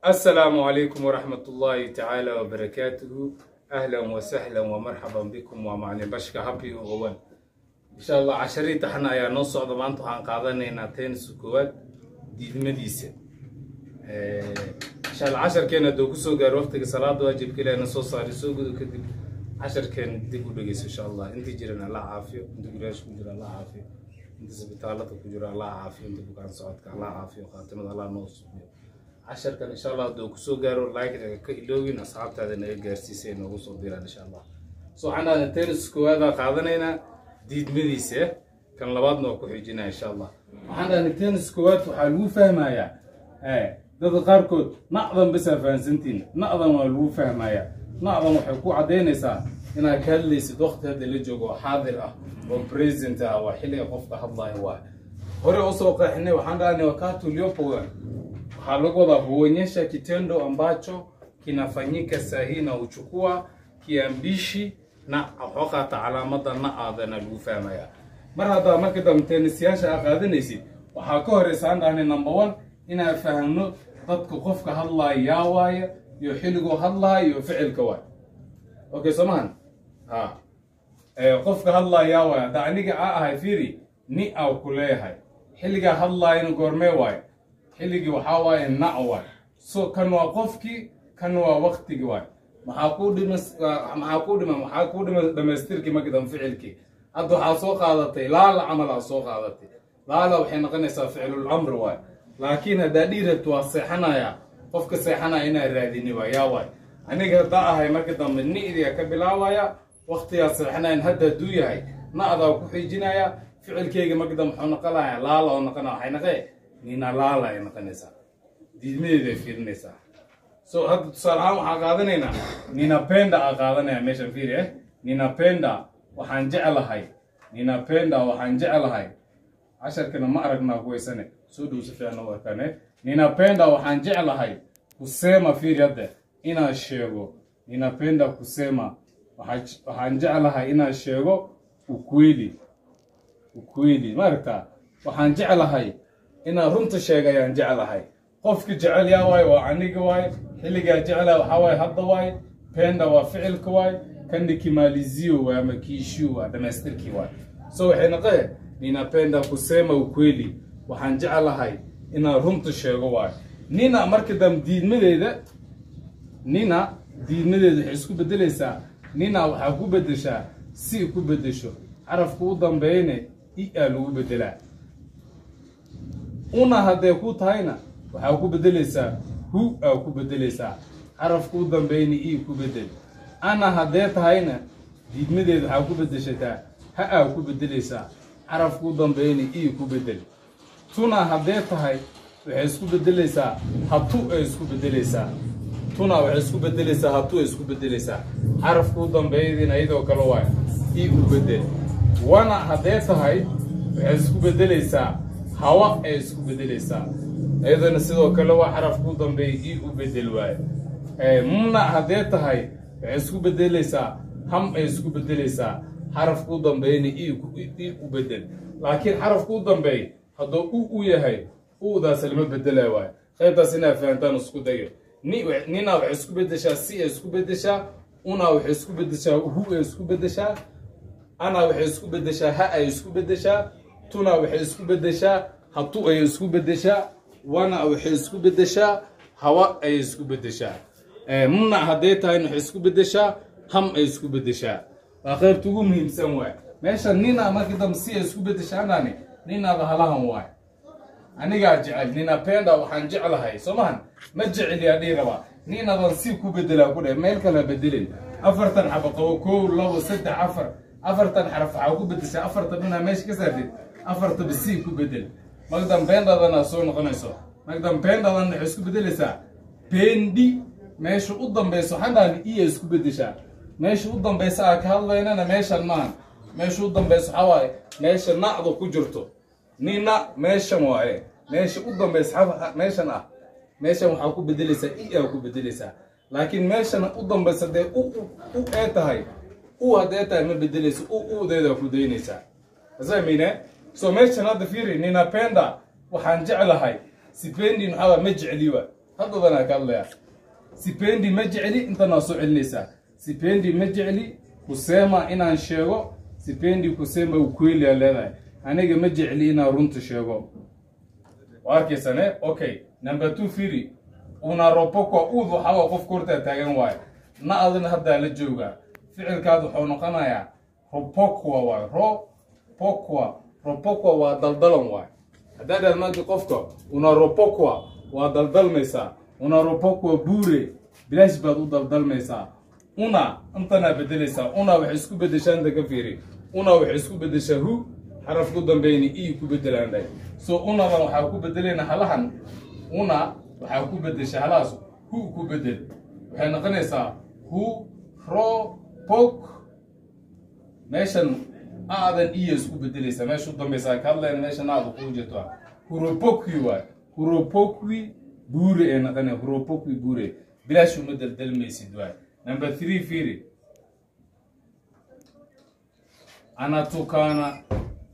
السلام عليكم ورحمة الله تعالى وبركاته أهلا وسهلا ومرحبا بكم ومعني بشكا هابي وغوان إن شاء الله عشرين تحنا يا نص عضو مانتو عن قادنا تنس كوات دي مديسة إن شاء الله عشر كان دوكو سوغا وقتك صلاة واجب كلا نصو صاري سوغو كدب عشر كان ديكو بقيس إن شاء الله انت جيرنا الله عافية انت قراش كجرا الله عافية انت سبتالة كجرا الله عافية انت بكان صعدك الله عافية وخاتمة الله نوصف casharkan insha allah hadduu kusoo gaaro like ka iloogin asxaabtaada naga gaarsiisay noogu soo diraan insha allah so waxaan dhahdaa tennis koowaada qaadanaynaa diidmadiisa kan labaadna waa ku xijinaa insha allah waxaan dhahdaa tennis koowaad waxaa lagu fahmayaa dadka qaarkood nacdan basaa fahansantiin nacdan waa lagu fahmayaa nacdan waxay ku caddaynaysaa inaad ka hadlaysid waqti hadda la joogo oo xaadir ah oo present ah waa xilliga qofka hadlaya waay hore usoo qeexinay waxaan dhahnay wakati uliopo waxaa lagu wadaa huonyesha kitendo ambacho kinafanyika sahihi na uchukua kiambishi na waxoo qaata calaamada na aadana lagu fahmaya mar haddaa marka dambe tennisyaasha aa qaadanaysid waxaa ka horeysa aan dhahnay number one inaan fahamno dadka qofka hadlaaya yaa waaya iyo xilliguu hadlaaya iyo ficilka waay okay soomahan ha qofka hadlaaya yaa waaya hadda aniga aa ahay fiiri ni aw ku leeyahay xilligaa hadlaayana goormee waayo xilligii waxaa waaye nac waay so kan waa qofkii kan waa waktigii waay maxaa kuu dhima maxaa kuu dhima maxaa kuu dhima dhamaystirkii markidan ficilkii hadda waxaa soo qaadatay laala camal aa soo qaadatay laala waxay noqonaysaa ficlul amr waay laakiin haddaa dhii rabto waa seexanaya qofka seexanaya inaa raadini waay yaa waay aniga haddaa ahay marka dambe ni'diga ka bilaabaya waktigaa seexanayan hadda hadduu yahay na'daa ku xijinaya ficilkeyga marka dambe muxuu noqonaya laala oo noqonaya waxay naqee nina laala ay noqonaysaa diidmadeeda ay fiirinaysaa so hadda tusaale ahaan waxaan qaadanaynaa ninapenda aa qaadanaya meeshan fiiri eh ninapenda waxaan jeclahay ninapenda waxaan jeclahay casharkana ma aragnaa kuwaysane soo dhow si fiican u arkaan eh ninapenda waxaan jeclahay kusema fiiri hadda inaan sheego ninapenda kusema waxaan jeclahay inaan sheego ukweli ukweli ma aragtaa waxaan jeclahay inaan runta sheega ayaan jeclahay qofka jecel yaa waaye waa aniga waaye xilligaa jeclaa waxaa waaye hadda waaye penda waa ficilka waaye kandi kimalizio waay ama kiishiu waa dhamaystirkii waaye so waxay naqee ninapenda kusema ukweli waxaan jeclahay inaan runta sheego waaye nina marka dambe diidmadeeda nina diidmadeeda waxay isku bedelaysaa nina waxaa ku bedeshaa si ku bedesho carafka u dambeeyne i aa lagu bedelaa una hadday ku tahayna waxaa ku bedelaysaa hu aa ku bedelaysaa carafka u dambeyna ii ku bedel ana haddee tahayna diidmadeeda waxaa ku bedeshataa ha aa ku bedelaysaa carafka u dambeyna ii ku bedel tuna haddee tahay waxay isku bedelaysaa hatu ay isku bedelaysaa tuna waxay isku bedelaysaa hatu ay isku bedelaysaa carafka u dambeeyadiina iyadoo kale waay ii u bedel wana haddee tahay waxay isku bedelaysaa hawa ay isku bedelaysaa iyadana sidoo kale waa xarafka u dambeeya ii u bedel waaye muna haddee tahay waxay isku bedelaysaa ham ay isku bedelaysaa xarafka u dambeeyana ii u bedel laakiin xarafka u dambeey hadduu u u yahay udaas lama bedela waaye qaybtaas inaa fahantaan isku dayo nina waxay isku bedeshaa si ay isku bedeshaa una waxay isku bedeshaa hu ay isku bedeshaa ana waxay isku bedeshaa ha ay isku bedeshaa tuna waxay isku bedeshaa hatu ayay isku bedeshaa wana waxay isku bedeshaa hawa ayay isku bedeshaa muna hadday tahayna waxay isku bedeshaa ham ay isku bedeshaa waa qaybta ugu muhiimsan waay meesha nina markii dambe si ay isku bedeshaanani ninaada halahan waay anigaa jecel ninapenda waxaan jeclahay soo mahan ma jeceliyaa dhii rabaa ninadan si ku bedelaa ku dheh meel kala bedelin afartan xaba qabo kow labo saddex afar afartan xaraf waxaa ku bedeshaa afartan dhunaa meesha ka saartid afartaba si ku bedel magdan beendadana soo noqonayso magdan beendadan waxay isku bedelaysaa bendi meesha u dambayso xandhaan iya isku bedeshaa meesha u dambaysa aa ka hadlaynana meeshan maahan meesha u dambayso waxaa waaye meesha nacda ku jirto nina meeshan waaye meesha u dambaysa meeshan ah meeshan waxaa ku bedelaysaa i aa ku bedelaysaa laakiin meeshan u dambaysa dee u u ee tahay u haddee tahay ma bedelaysa u udeedaa ku daynaysaa asamine so meeshan hadda fiiri ninapenda waxaan jeclahay sipendi maxaa ma jecli wa haddadanaa ka hadlayaa sipendi ma jecli intanaa soo celinaysaa sipendi ma jecli kusema inaan sheego sipendi kusema ukweli aa leedahay aniga ma jecli inaan runta sheego waa arkaysane okay number two firi unaropokwa uud waxaa qof kortaa taagan waayo na adina haddaa la joogaa ficilkaad wuxuu noqonayaa ropokwa waay ropokwa ropokwa waa daldalan waay haddaa dhaad maanta qofka unaropokwa waa daldalmaysaa unaropokwa buure bilaash baad u daldalmaysaa una intanaa bedelaysaa una waxay isku bedeshaa inta ka fiiri una waxay isku bedeshaa hu xaraf ku dambeyni i ku bedelaan dhahay so unadan waxaa ku bedelayna halahan una waxaa ku bedesha halahaas hu ku bedel waxay noqonaysaa hu ro pok meeshan aadan iya isku bedelaysaa meesha u dambaysaa ka hadlayna meeshan aada kuu jirto huropokwi waay huropokwi buure ee noqonaya huropokwi buure bilaash uma daldalmaysid waay number three firi anatukana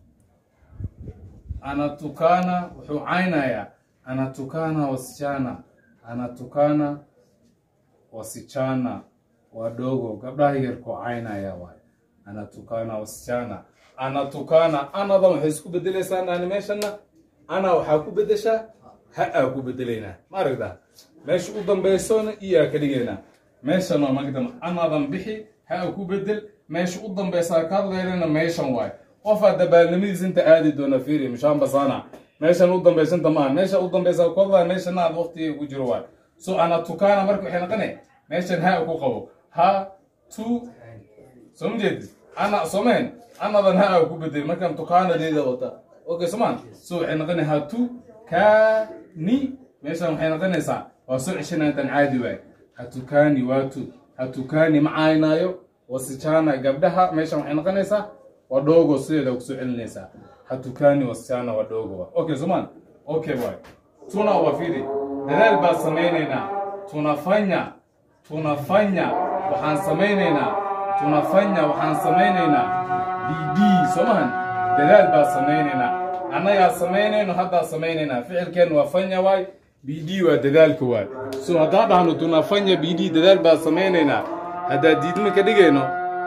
anatukana wuxuu caynayaa anatukana wasichana anatukana wasichana wadogo gabdhaha yarkoo caynaya waay anatukana wasichana anatukana anadan waxay isku bedelaysaa naani meeshana ana waxaa ku bedeshaa ha aa ku bedelaynaa ma aragtaa meesha u dambaysona iyaa ka dhigaynaa meeshan waa magdam anadan bixi ha aa ku bedel meesha u dambaysaa ka hadlaynana meeshan waay qofaa dabaalnimadiis inta aadi doona fiiri mishaamba sana meeshan u dambaysanta maaha meesha u dambaysaa ku hadlaya meeshana aad waqtiga ku jiro waay so anatukana marka waxay noqonay meeshan ha ku qabo ha tu soo ma jeedid ana soomeen anadan ha aa ku bedel markaan tukaanadeeda wata okay somaan so waxay noqonay ha tu ka ni meeshan waxay noqonaysaa waa soo ceshana intan caadi waay hatukani waatu hatukani ma caynaayo wasichana gabdhaha meeshan waxay noqonaysaa waa dhogo sideeda kusoo celinaysaa hatukani wasichana waa dhogo wa okay somaan okay waay tuna wafiri dadaal baa samaynaynaa tunafanya tunafanya waxaan samaynaynaa tunafanya waxaan samaynaynaa bidii soo mahan dadaal baa samaynaynaa annagaa samaynayno haddaa samaynaynaa ficilkeen waa fanya waay bidii waa dadaalka waay so haddaa dhahno tunafanya bidii dadaal baa samaynaynaa haddaa diidma ka dhigayno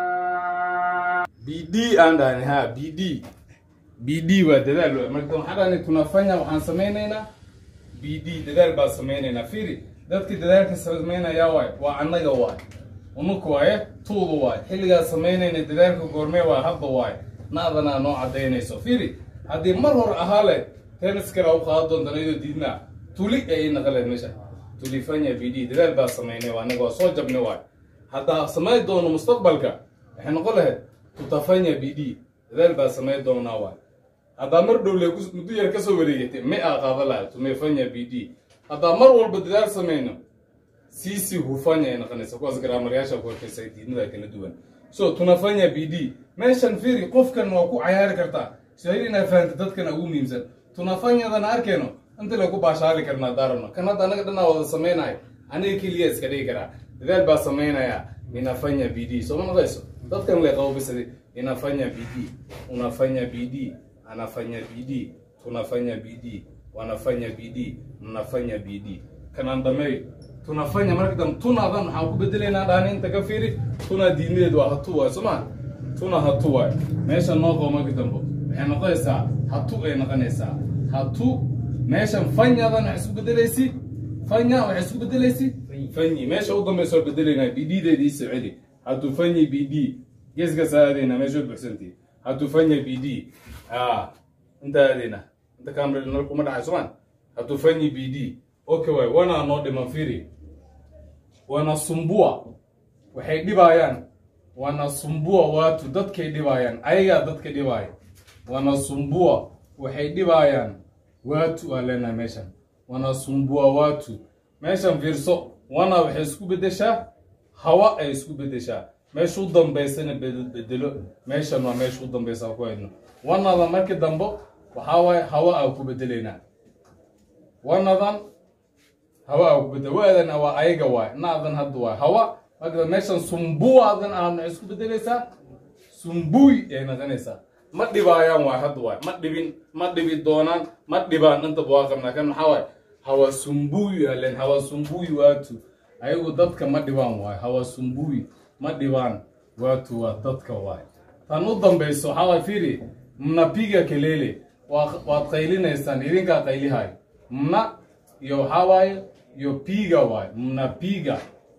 bidii aan dhahni ha bidii bidii waa dadaal waay marka waxaan dhahni tunafanya waxaan samaynaynaa bidii dadaal baa samaynaynaa fiiri dadkii dadaalka samaynayaa waay waa annaga waay ununka waaye tuudu waay xilligaa samaynayna dadaalka goormee waay hadda waay naadanaa noo cadaynayso fiiri haddii mar hor ahaa le tennis kala u qaadan doontan iyadoo diidnaa tuli ay naqaleed meesha tulifanya bd dadaal baa samaynay waa anaga waa soo jabnay waay haddaa samayn doono mustaqbalka waxay noqon lahayd tutafanya bd dadaal baa samayn doonaa waay haddaa mar dhowle muddo yar kasoo wareegatay may aa qaadan lahayd tumefanya bd haddaa mar walba dadaal samayno sisi hufanya ay noqonaysa kuwaas garaamaryaasha ku arkaysa diidmada kala duwan so tunafanya bd meeshan fiiri qofkan waa ku cayaari kartaa shahir inaa fahamta dadkana ugu muhiimsan tunafanyadana arkayno inta lagu baashaali karnaa daarabno kan hadda anaga dhanaa wada samaynayo aniga keliya iska dhigi karaa dadaal baa samaynaya ninafanya bd soo ma naqayso dadkan lay qabobisada inafanya bd unafanya bd anafanya bd tunafanya bd wanafanya bd mnafanya bd kanaan dhameeyo tunafanya marka dambe tunadan waxaan ku bedelaynaa dhaani inta ka fiiri tuna diidmadeed waa hatu waay sooma tuna hatu waay meesha noo qabo marka dambe waxay noqonaysaa hatu ay noqonaysaa hatu meeshan fanyadan waxay isku bedelaysi fanya waxay isku bedelaysi fanyi meesha u dambaysa waa bedelaynaa biddeeda iisoo celi hatu fanyi bd geeskaas aadayna meesha buxsantii hatu fanya bd a inta aadayna inta kamera nal kuma dhacay somaan hatu fanyi bd okay waay wana noo dhiman firi wanasumbua waxay dhibaayaan wanasumbua watu dadkay dhibaayaan ayagaa dadka dhibaaya wanasumbua waxay dhibaayaan watu aan leenahay meeshan wanasumbua watu meeshan fiirso wana waxay isku bedeshaa hawa ay isku bedeshaa meesha u dambaysana bedelo meeshan waa meesha u dambaysa ku haydno wanada markii dambe waxaa waaye hawa aa ku bedelaynaa wanadan hawa aa ku bedel waadan waa ayaga waay naadan hadda waay hawa marka meeshan sumbuadan aad maxay isku bedelaysaa sumbuy ay noqonaysaa ma dhibaayaan waay hadda waay ma dhibin ma dhibi doonaan ma dhibaan intaba waa qabnaa kan maxaa waay hawasumbui alen hawasumbui watu ayagu dadka ma dhibaan waayo hawasumbui ma dhibaan watu waa dadka waayo tan u dambayso waxaa waay fiiri mnapiga kelele waa- waad qaylinaysaan idinkaa qaylihayo mna iyo waxaa waaye iyo piga waayo mnapiga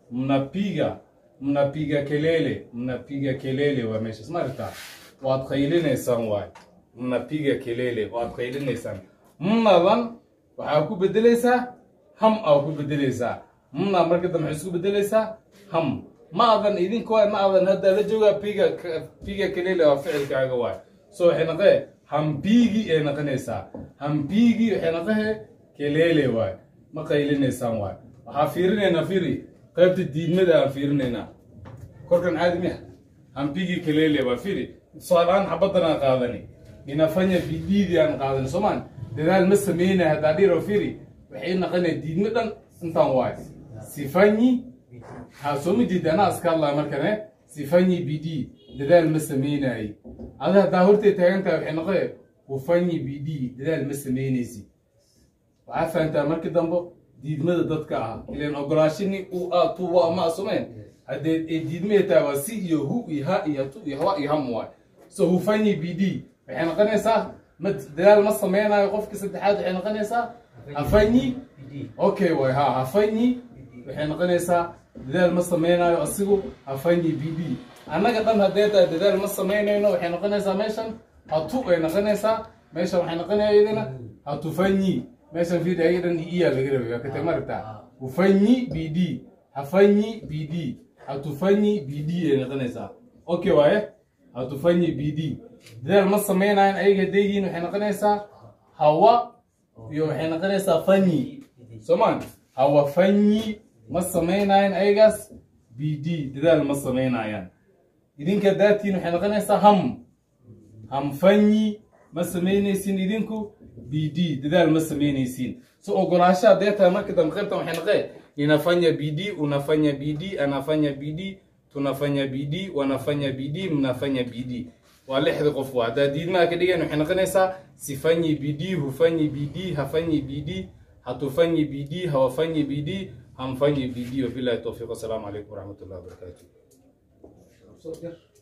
mnapiga mnapiga kelele mnapiga kelele waa meeshas ma aragtaa waad qaylinaysaan waayo mnapiga kelele waad qaylinaysaan mnadan waxaa ku bedelaysaa ham aa ku bedelaysaa mna marka dambe waxay isku bedelaysaa ham ma adan idinka waay ma adan hadda la joogaa piga piga kelele waa ficilkaaga waay so waxay naqee hambigi ay naqanaysaa hambigi waxay naqahe kelele waay ma qaylinaysaan waay waxaa fiirinaynaa fiiri qaybta diidmada aan fiirinaynaa korkan caadi miya hambigi kelele waa fiiri tusaaleaan xabadan aan qaadani inafanya bidiidi aan qaadani soomaan dadaal ma sameynaya haddaa dhiro fiiri waxay naqanaya diidmo dhan intaan waay sifanyi ha soo ma jeeda anaa iska hadlaya markane sifanyi bidi dadaal ma sameynaaye ada haddaa hortay taagan tahay waxay noqoe hufanyi bidi dadaal ma sameynaysi waxaa fahantaa markii dambe diidmada dadka ah ilan ogolaashini u a tu wa ma asumeen haddee ay diidmaya tahay waa si iyo hu iyo ha iyo tu iyo hawa iyo ham waay so hufanyi bidi waxay noqonaysaa ma dadaal ma sameynayo qofka saddexaad waxay noqonaysaa hafanyi okay waay ha hafanyi waxay noqonaysaa dadaal ma samaynayo asigu hafanyi bd annaga dhan haddee tahay dadaal ma samaynayno waxay noqonaysaa meeshan hatu ay noqonaysaa meeshan waxay noqonaya iyadana hatufanyi meeshan fiid ayaga dhan iya laga rabay waa katay maragtaa hufanyi bd hafanyi bd hatufanyi bd ay noqonaysaa okay waaye hatufanyi bd dadaal ma samaynayan ayaga haddeegiin waxay noqonaysaa hawa iyo waxay noqonaysaa fanyi soomaan hawa fanyi ma samaynayan ayagaas bd dadaal ma samaynayaan idinka daatiin waxay noqonaysaa ham ham fanyi ma samaynaysin idinku bd dadaal ma samaynaysiin so ogolaasha haddee tahay marka dambe qaybtan waxay noqee ninafanya bd unafanya bd anafanya bd tunafanya bd wanafanya bd mnafanya bd waa lixda qof waa haddaa diidmaha ka dhigan waxay noqonaysaa sifanyi bd hufanyi bd hafanyi bd hatufanyi bd hawafanyi bd hamfanyi bd wabilahi towfiiq wasalaamu calaykum waraxmat ullahi wabarakaatu